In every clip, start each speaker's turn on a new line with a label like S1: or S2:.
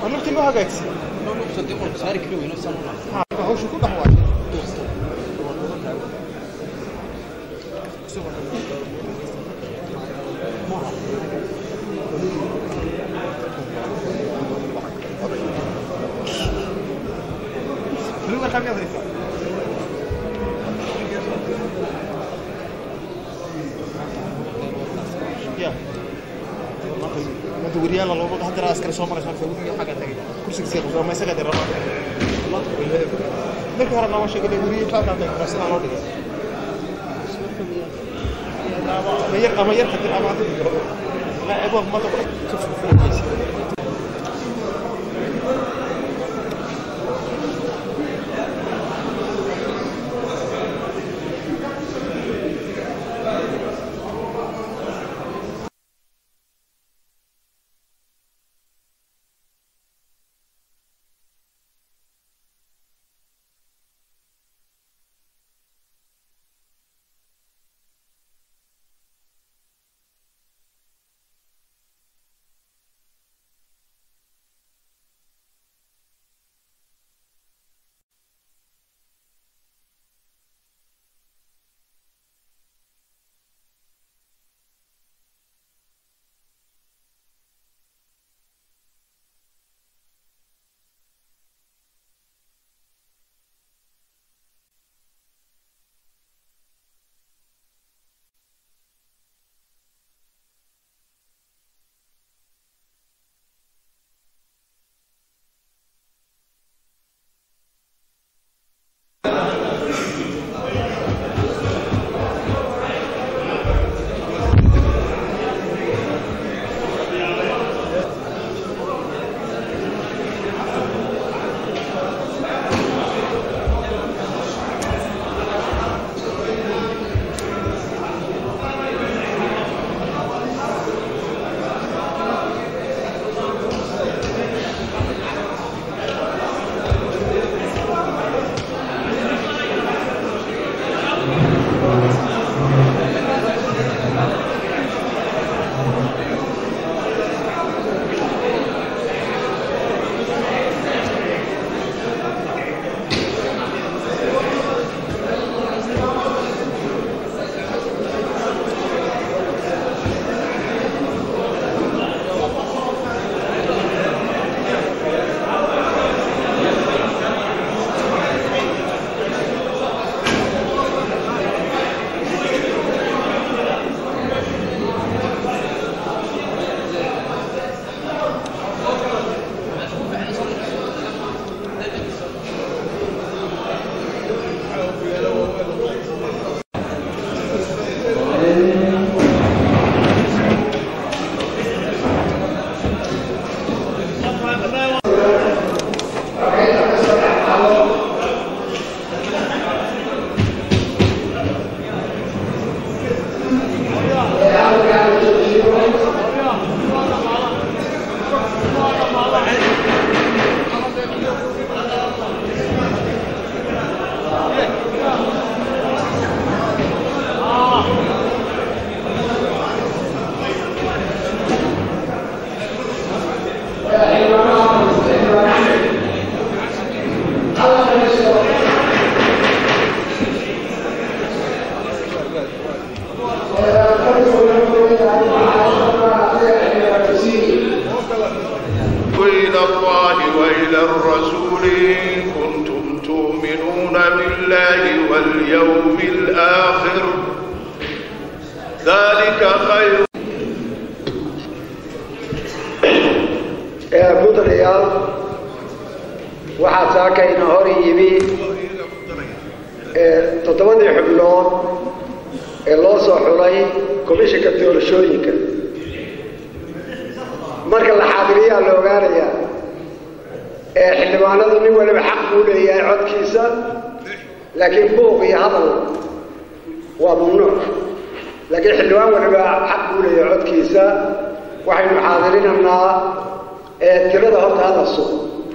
S1: markii loo hagaagsi
S2: saari kari weyno sanuna
S1: hawsha ku dhex waashay Lugar kami ada itu. Ya. Mata weriyaal loo baqo hadda askar soo maray marka weriga xaga tagay. Kursiga si qofka ma isaga dira ma. Marka hore lama sheegay weriga xaga tagay rasna loo dhigay. Ma yar ama yar xatir ama ma ebo ma ka fuuqaysi.
S3: إلى الله وإلى الرسول إن كنتم تؤمنون بالله واليوم الآخر ذلك خير
S4: ee buntlayaal waxaa saakayna hor yimi ee toddobadii xubnood ee loo soo xulay komishinka doorashooyinka marka la xaadiriyaa la ogaanayaa ee xildhibaanadu nin waliba xaq buu leeyahay codkiisa laakiin buuq iyo hadal waa mamnuuc laakiin xildhibaan waliba xaq buu leeyahay codkiisa waxaynu xaadirinaynaa ee tirada horta hala sugo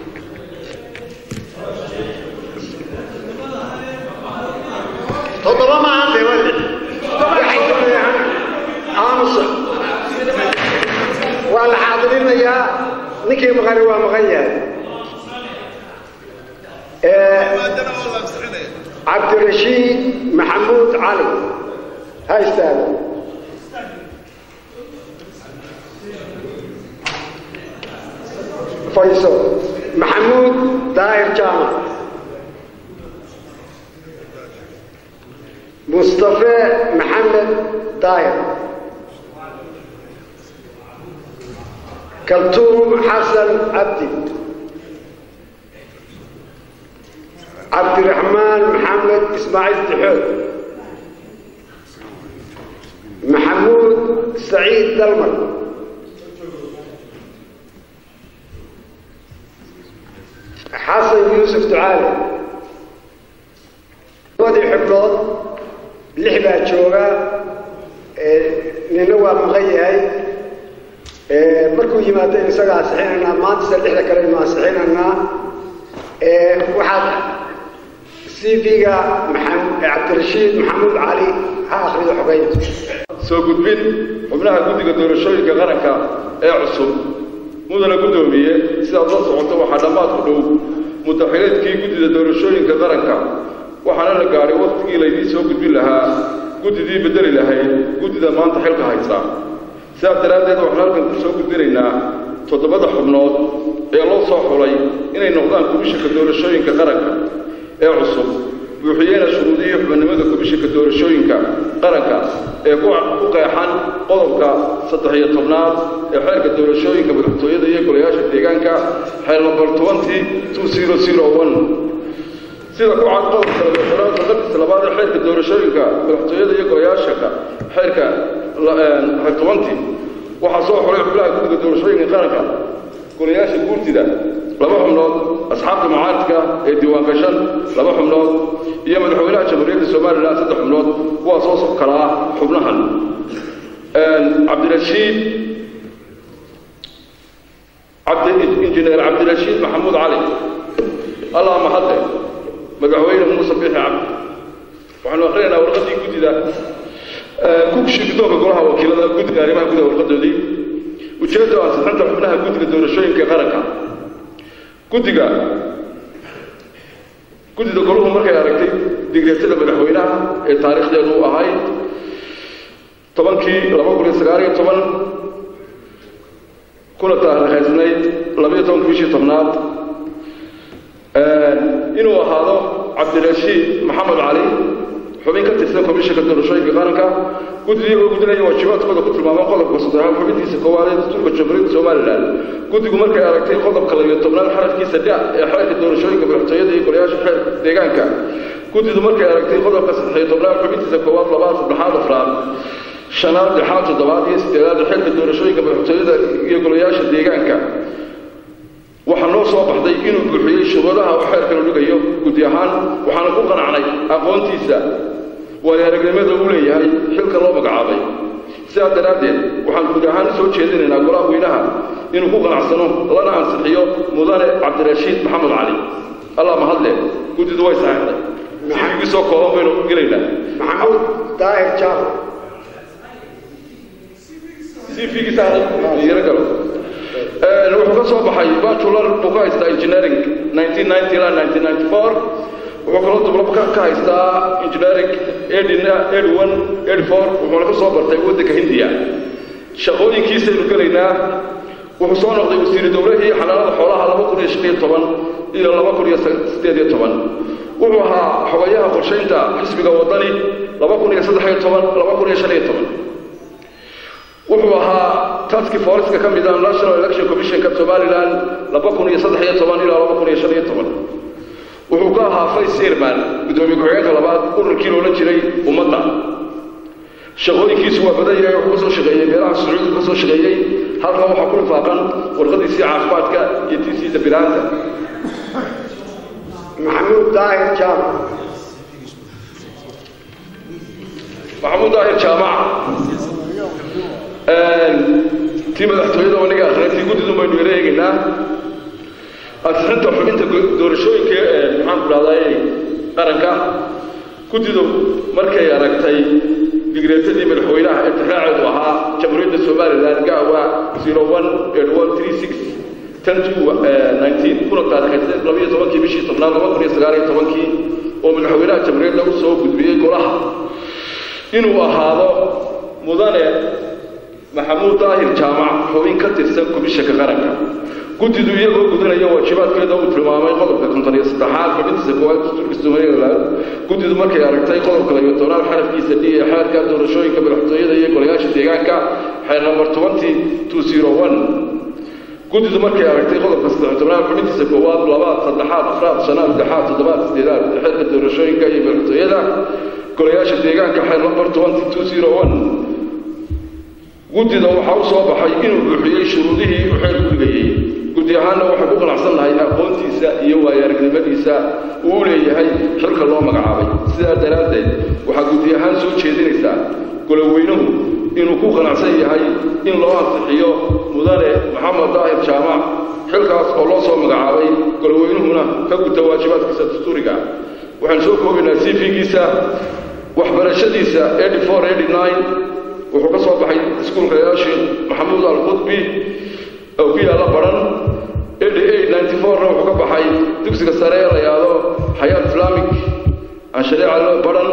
S4: toddoba maahan dee waa lix waxay doonayaan aamusa waa la xaadirinayaa ninkii maqani waa maqan yahay cabdirashiid maxamuud cali ha istaago fayso maxamuud daahir jaamac mustafe maxamed daahir kaltuum xasan cabdi cabdiraxmaan maxamed ismaaciil tixood maxamuud saciid dalmar xasan yuusuf ducaale labadii xubnood lix baa jooga nina waa maqan yahay markuu yimaado isaga ansixinaynaa maanta se lixda kale inu ansixinaynaa waxaad cv-ga cabdirashiid maxamuud cali ha akrido xogeynta
S5: soo gudbin xubnaha guddiga doorashooyinka qaranka ee cusub mudana guddoomiye sidaad la socoto waxaa dhammaad ku dhow mutaxileedkii guddida doorashooyinka qaranka waxaana la gaadhay wakhtigii laydiin soo gudbin lahaa guddidii beddeli lahayd guddida maanta xilka haysa sidaas daraaddeed waxaan halkan ku soo gudbinaynaa toddobada xubnood ee loo soo xulay inay noqdaan komishinka doorashooyinka qaranka ee cusub buuxiyeena shuruudihii xubinimada komishinka doorashooyinka qaranka ee ku qeexan qodobka saddex iyo tobnaad ee xeerka doorashooyinka madaxtooyada iyo golayaasha deegaanka xeer nambar tobantii two zero zero one sida ku cad qodobka labaatanaad qadis labaad ee xeerka doorashooyinka madaxtooyada iyo golayaashaka xeerka xeer tobantii waxaa soo xulay xubnaha guddiga doorashooyinka qaranka golayaasha guurtida laba xubnood asxaabta mucaaridka ee diiwaangashan laba xubnood iyo madaxweynaha jamhuuriyadda somalilan saddex xubnood kuwaasoo kala ah xubnahan cabdirashiid injineer cabdirashiid maxamuud cali allah mahadle madaxweyne muuse biixi cabdi waxaanu akrinaynaa warqaddii guddida kugushi guddoonka golaha wakiilada guddiga arrimaha gudaha warqadoodii ujeedda ansixinta xubnaha guddiga doorashooyinka qaranka guddiga guddida goluhu markay aragtay digreetada madaxweynaha ee taariikhdeedu u ahayd tobankii laba kun iyo sagaal iyo toban kuna taariikhaysnayd labayo tobanka bishii tobnaad inuu ahaado cabdirashiid maxamed cali xubin ka tirsan komishinka doorashooyinka qaranka guddidii oo gudinaya waajibaadkooda ku tilmaama qodobka saddexaad xubintiisa koowaad ee dastuurka jamhuuriyadda somalilan guddigu markay aragtay qodobka labiyo tobnaad xarafkiisa dha ee xeerka doorashooyinka madaxtooyada iyo golayaasha xeer deegaanka guddidu markay aragtay qodobka saddexiyo tobnaad xubintiisa koowaad labaad saddexaad afraad shanaad lixaad toddobaad iyo sideedaad ee xeerka doorashooyinka madaxtooyada iyo golayaasha deegaanka waxaa noo soo baxday inuu buuxiyey shuruudaha uu xeerkanu dhigayo guddi ahaan waxaana ku qanacnay aqoontiisa waayo aragnimada uu leeyahay xilka loo magacaabay sidaas daraaddeed waxaan guud ahaan u soo jeedinaynaa golaha weynaha inuu ku qanacsano lana ansixiyo mudane cabdirashiid maxamed cali allah mahadle guddidu way saxeexday siigii soo kooban baynu u gelaynaa
S4: maxamuud daahir jaamac
S5: cvgiisa yaro galo wuxuu ka soo baxay bachelor buu ka haystaa engineering 1990 ilaa 1994 wuxuu kaloo dublab ka haystaa engineering edn edfor wuxuuna ka soo bartay waddanka hindiya shaqooyinkiisaynu gelaynaa wuxuu soo noqday wasiiru dowlahii xanaanada xoolaha laba kun iyo shan iyo toban iyo laba kun iyo sideed iyo toban wuxuu ahaa xogayaha qorshaynta xisbiga waddani laba kun iyo saddex iyo toban laba kun iyo shan iyo toban wuxuu ahaa taski forceka ka mid ah national election commissionka somaliland laba kun iyo saddex iyo toban ilaa laba kun iyo shan iyo toban wuxuu ka ahaa vice chairman guddoomiye ku-xigeenka labaad ururkii loola jiray ummadda shaqooyinkiisu waa badan yahay wuxuu ka soo shaqeeyey meelaha sacuudiga ka soo shaqeeyey halkan waxaa ku lifaaqan warqadiisii caafimaadka iyo tiisii dabilaanta
S4: maxamuud daahir jaamac
S5: maxamuud daahir jaamac tii madaxtooyada aniga akhrintii guddidu baynu yara eegaynaa ansixinta xubinta doorashooyinka maxaan ku dhahday qaranka guddidu markay aragtay digreetadii madaxweynaha ee tixraaceedu ahaa jamhuuriyadda somalilan gawa zero one eight one three six ten to nineteen kuna taariikhaysay labiyo tobankii bishii tobnaad laba kun iyo sagaal iyo tobankii oo madaxweynaha jamhuuriyadda u soo gudbiyey golaha inuu ahaado mudane maxamuud daahir jaamac xubin ka tirsan komishanka qaranka guddidu iyagoo gudanaya waajibaadkeeda uu tilmaamay qodobka konton iyo saddexaad xubintiisa koowaad dastuurka somaliland guddidu markay aragtay qodobka labiyo tobnaad xarafkiisa d ee xeerka doorashooyinka madaxtooyada iyo golayaasha deegaanka xeer number twenty two zero one guddidu markay aragtay qodobka saddex tobnaad xubintiisa koowaad labaad saddexaad afraad shanaad lixaad toddobaad sideedaad xeerka doorashooyinka iyo madaxtooyada golayaasha deegaanka xeer number twenty two zero one guddida waxaa u soo baxay inuu buuxiyey shuruudihii uu xeer gudgayey guddi ahaanna waxay ku qanacsan lahay aqoontiisa iyo waayo-aragnimadiisa uu u leeyahay xilka loo magacaabay sidaa daraaddeed waxaa guddi ahaan soo jeedinaysaa goloweynuhu inuu ku qanacsan yahay in loo ansixiyo mudane maxamed daahir jaamac xilkaas oo loo soo magacaabay goloweynuhuna ka guta waajibaadkiisa dastuuriga waxaan soo koobaynaa c v-giisa waxbarashadiisa eighty four eighty nine wuxuu ka soo baxay iskuulka yaashin maxamuud alqudbi oo ku yaalla baran eighty eight ninety fourna wuxuu ka baxay dugsiga sare ee la yidhaahdo xayaat islamic aan shareeca loo baran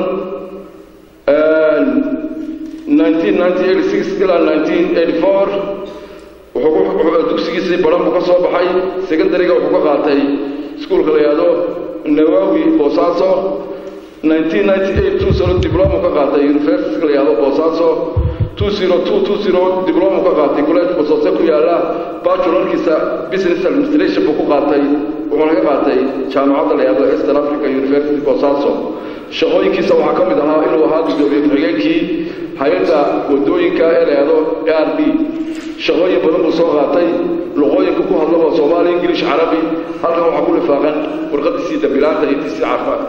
S5: nineteen ninety eighty six ilaa nineteen eighty four wuxuu dugsigiisii baran buu ka soo baxay secondariga wuxuu ka qaatay iskuulka la yidhaahdo nawawi boosaaso 1998 two sano dibloma ka qaatay university la yidhaahdo boosaaso 20220 dibloma ka qaatay college boosaaso ku yaala bachelorkiisa business administration buu ku qaatay wuxuuna ka qaatay jaamacadda la yidhaahdo eastern africa university boosaaso shaqooyinkiisa waxaa ka mid ahaa inuu ahaa guddoomiye ku-xigeenkii hay-adda wadooyinka ee la yidhaahdo a r b shaqooyin badan buu soo qaatay luqooyinka ku hadla waa soomaali ingilish carabi halkan waxaa ku lifaaqan warqadiisii dambilaanta iyo tiisii caafimaad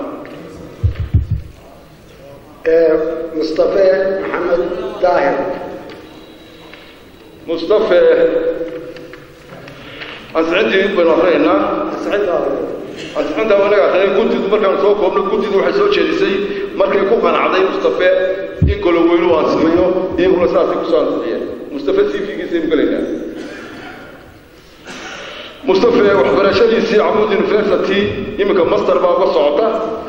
S4: mustafe maxamed daahir
S5: mustafe ansixintii baynu akrinaynaa ansixinta anaga akrinay guddidu markaan soo koobno guddidu waxay soo jeedisay markay ku qanacday mustafe in goloweynu ansixiyo iyaguna saasay kusoo ansixiyeen mustafe c v-giisaynu gelaynaa mustafe waxbarashadiisii camud university iminka master baa uga socota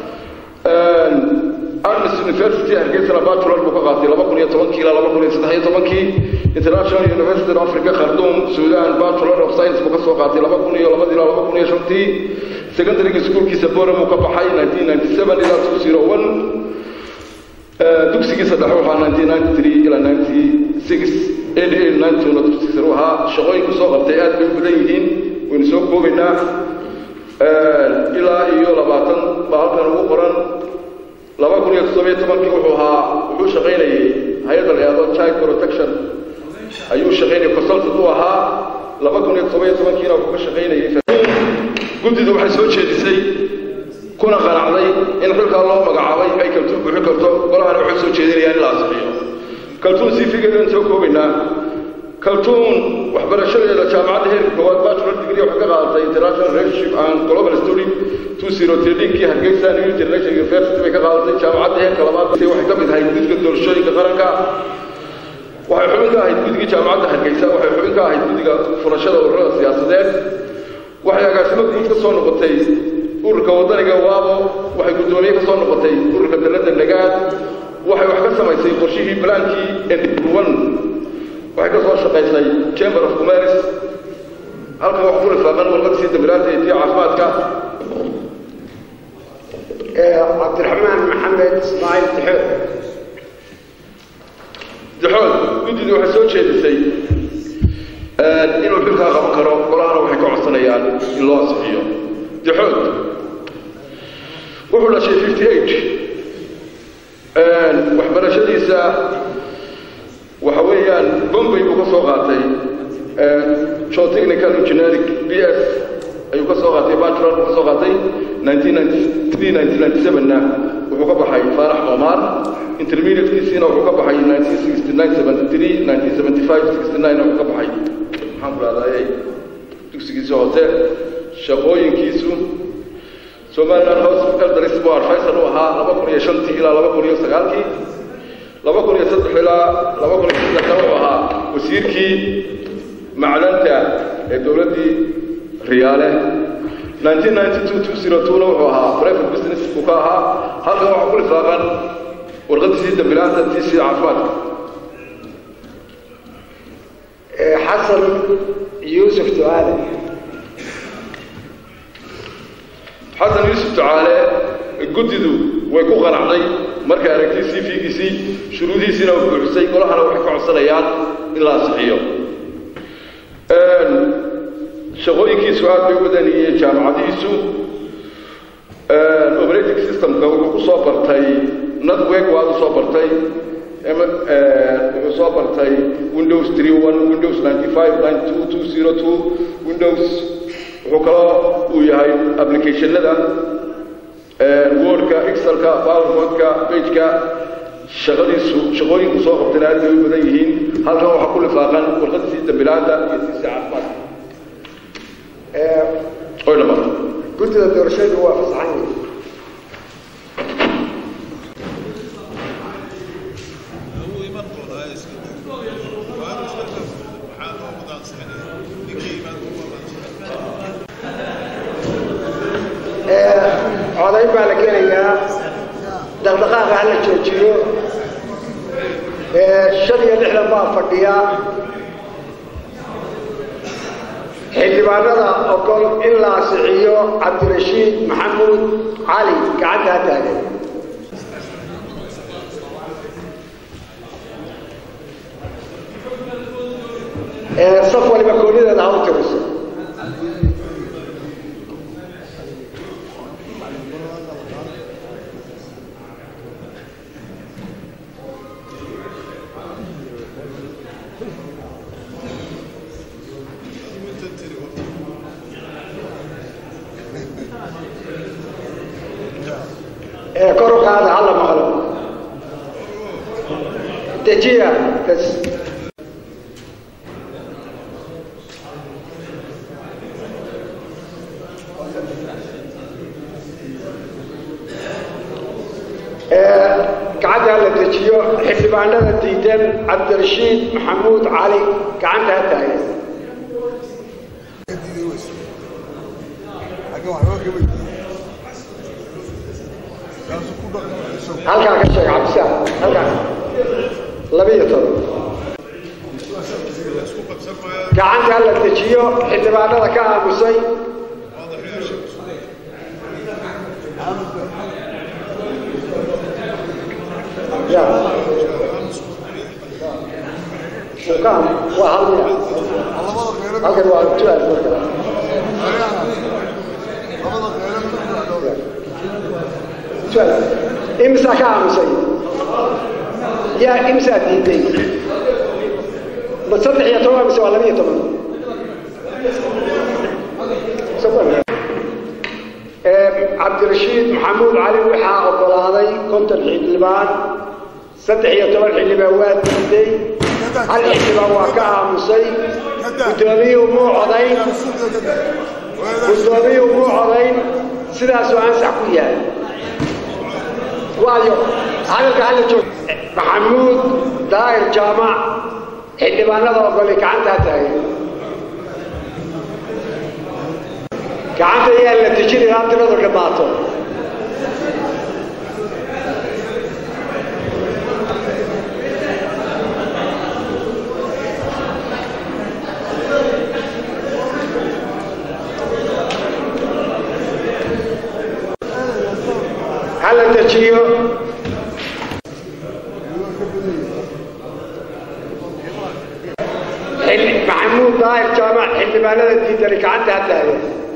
S5: armis university hargeysana bachelor buu ka qaatay laba kun iyo tobankii ilaa laba kun iyo saddex iyo tobankii international university of africa khardoum sudan bachelor of science buu ka soo qaatay laba kun iyo labadii ilaa laba kun iyo shantii secondaryga schoolkiisa boram uu ka baxay nineteen ninety seven ilaa two zero one dugsigiisa dhexe waxaa nineteen ninety three ilaa ninety six eighty eight ninety two na dugsigiisa u ahaa shaqooyinku soo qabtay aad bay u badan yihiin waynu soo koobaynaa ilaa iyo labaatan baa halkan ugu qoran laba kun iyo toddobiyo tobankii wuxuu ahaa wuxuu shaqaynayay hay-adda la yidhahdo child protection ayuu shaqaynayay consultant u ahaa laba kun iyo toddobiyo tobankiina wuxuu ka shaqaynayay guddidu waxay soo jeedisay kuna qanacday in xilkaa loo magacaabay ay kaltuun buuxin karto golahana waxay soo jeedinayaan in la ansixiyo kaltuun sifigeedan soo koobaynaa kaltuun waxbarashadeeda jaamacadda heerka koowaad bachelor degree waxay ka qaadatay international relationship and global study two zero thirteenkii hargeysa new international university bay ka qaadatay jaamacadda heerka labaad waxay ka mid ahayd guddiga doorashooyinka qaranka waxay xubin ka ahayd guddigii jaamacadda hargeysa waxay xubin ka ahayd guddiga furashada ururada siyaasadeed waxay agaasimo guud ka soo noqotay ururka wadaniga waabo waxay guddoomiye ka soo noqotay ururka dalada nagaad waxay wax ka samaysay qorshihii balaankii one waxay ka soo shaqaysay chamber of commerce halkan wax ku lifaaqan warqadisii dambilaanta iyo tii caafimaadka
S4: cabdiraxmaan maxamed ismaaciil dixood
S5: dixood guddidii waxay soo jeedisay inuu xilkaa qaban karo golahana waxay ka codsanayaan in loo ansixiyo dixood wuxuu dhashay fifty eight waxbarashadiisa waxa weeyaan bombay buu ka soo qaatay geotechnical engineering b s ayuu ka soo qaatay bachelor buu ka soo qaatay nineteen ninety three nineteen ninety seven-na wuxuu ka baxay faarax omar intermediatekiisiina wuxuu ka baxay nineteen sixty nine seventy three nineteen seventy five sixty nine wuxuu ka baxay maxaan ku rahdaayay dugsigiisa hoose shaqooyinkiisu somaliland house elders buu advisor u ahaa laba kun iyo shantii ilaa laba kun iyo sagaalkii laba kun iyo saddex ilaa laba kun iyo saddex kale wuxuu ahaa wasiirkii macdanta ee dowladdii riyaale 1992 wuxuu ahaa private business uu ka ahaa halkan waxaa ku lifaaqan warqadiisii dambilaanta tiisii caafimaadka
S4: xasan yuusuf ducaale
S5: xasan yuusuf ducaale guddidu way ku qanacday markay aragtay sii fiigiisii shuruudihiisiina u buuxisay golahana waxay ka codsanayaan in la ansixiyo shaqooyinkiisu aad bay u wadaniyeen jaamacadihiisu operating systemka wuxuu ku soo bartay network waad u soo bartay wuxuu soo bartay windows 31 windows 95 92 202 windows wuxuu kaloo uu yahay applicationada wordka excelka powerpointka pageka shaqadiisu shaqooyinku soo qabtayna aad bay u badan yihiin halkan waxaa ku lifaaqan warqadiisii dambilaanta iyo tiisii caafimaadka oy dhamaatay
S4: guddida doorashadu waa fasaxan yihiin codayn baa la gelayaa dhaqdhaqaaqa hala joojiyo shan iyo lixdan baa fadhiya xildhibaanada ogol in la asixiyo cabdirashiid maxamuud cali gacanta ha taagan saf waliba koonideeda ha u tiriso kor u qaada hala maqlo dejiya bas gacanta hala dejiyo xildhibaanada diidan cabdirashiid maxamuud cali gacanta ha taagan halkaa ka sheeg cabdisaar halkaa labiyo toban gacanta hala dejiyo xildhibaanada ka aamusay ya ukaan waa hal miya halkan waa tuaal marka tuaal imsaa ka aamusay yaa imsaa diiday ma saddex iyo toban mise waa laba iyo toban cabdirashiid maxamuud cali waxaa ogolaaday konton xildhibaan saddex iyo toban xildhibaan waa diiday hal xildhibaan waa ka aamusay guddoomiyuhu muu codayn guddoomiyuhu muu codayn sidaasuu ansax ku yahay waayo hadalka hala joog maxamuud daahir jaamac xildhibaanada ogolay gacantaa taagay gacanta ayaa la tijin ilaa tiradu dhammaato hala dejiyo maxamuud daahir jaamac xildhibaanada diidani gacanta ha taagan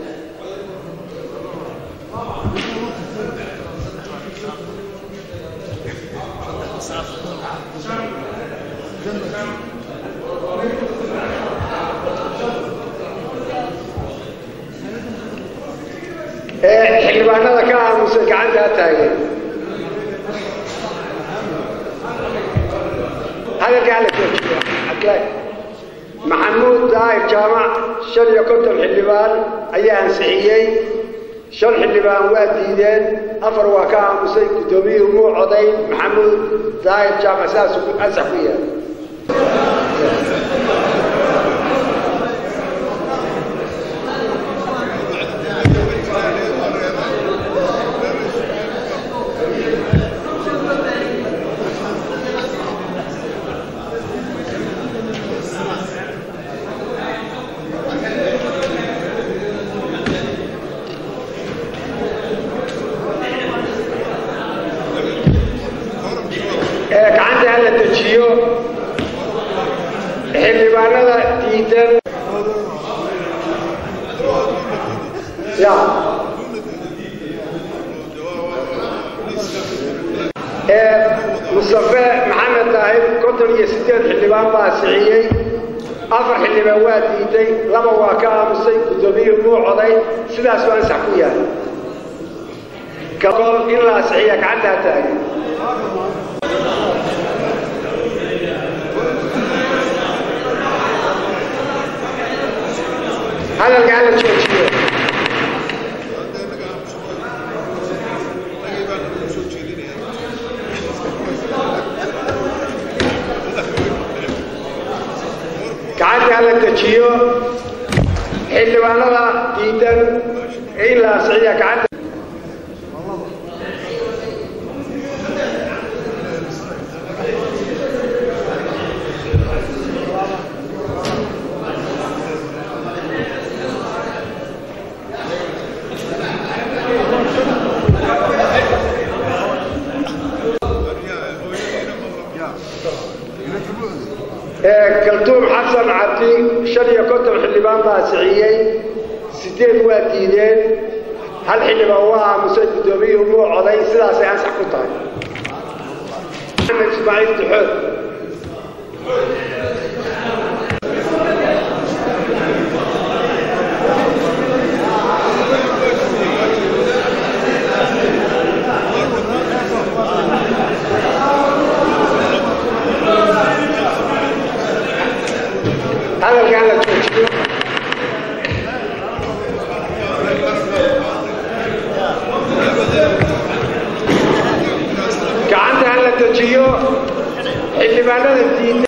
S4: xildhibaanada ka aamusay gacanta ha taagan hadalka hala joojiya cabdilaahi maxamuud daahir jaamac shan iyo konton xildhibaan ayaa ansixiyey shan xildhibaan waa diideen afar waa ka aamusay guddoomiyuhu muu coday maxamuud daahir jaamac sidaasuu ansax ku yahay dejiyo xildhibaanada diidan ya ee mustafe maxamed daahir konton iyo sideed xildhibaan baa siciyey afar xildhibaan waa diiday laba waa ka aamusay guddoomiyuhu muu coday sidaas waa ansax ku yahay kaol in la asixiya gacantaa taagan hadalka hala joojiyo gacanta hala dejiyo xildhibaanada diidan in la asixiya gacanta kaltuum xasan cabdi shan iyo konton xildhibaan baa siciyey sideed waa diideen hal xildhibaan waa aamusay guddoomiyuhu muu coday sidaasay ansax ku tahay maxamed ismaaciil duxood hadalka hala joojiyo gacanta hala dejiyo xildhibaanada diida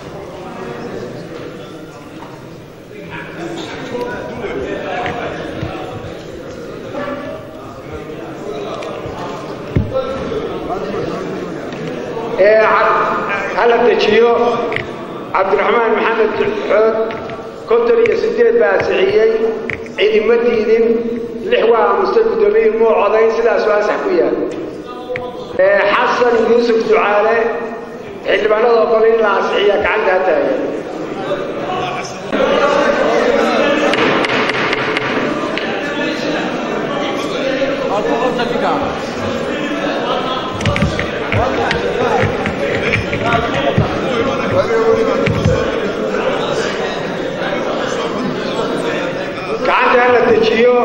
S4: ee hala dejiyo cabdiraxmaan maxamed xood konton iyo sideed baa siciyey cidima diidin lix waa aamusay guddoomiyihii muu codayn sidaas waa ansax ku yahay xasan yuusuf ducaale xildhibaanada oo kale in la ansixiya gacanta ha taagan gacanta hala dejiyo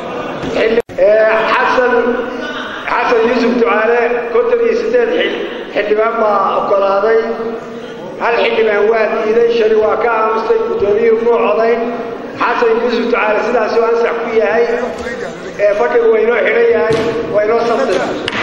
S4: xasan xasan yuusuf ducaale konton iyo sideed xildhibaan baa oggolaaday hal xildhibaan waa diiday shali waa ka aamustay guddoomiyuhu muu codayn xasan yuusuf ducaale sidaasuu ansax ku yahay ee fadhigu waynoo xidhan yahay waynoo sabtay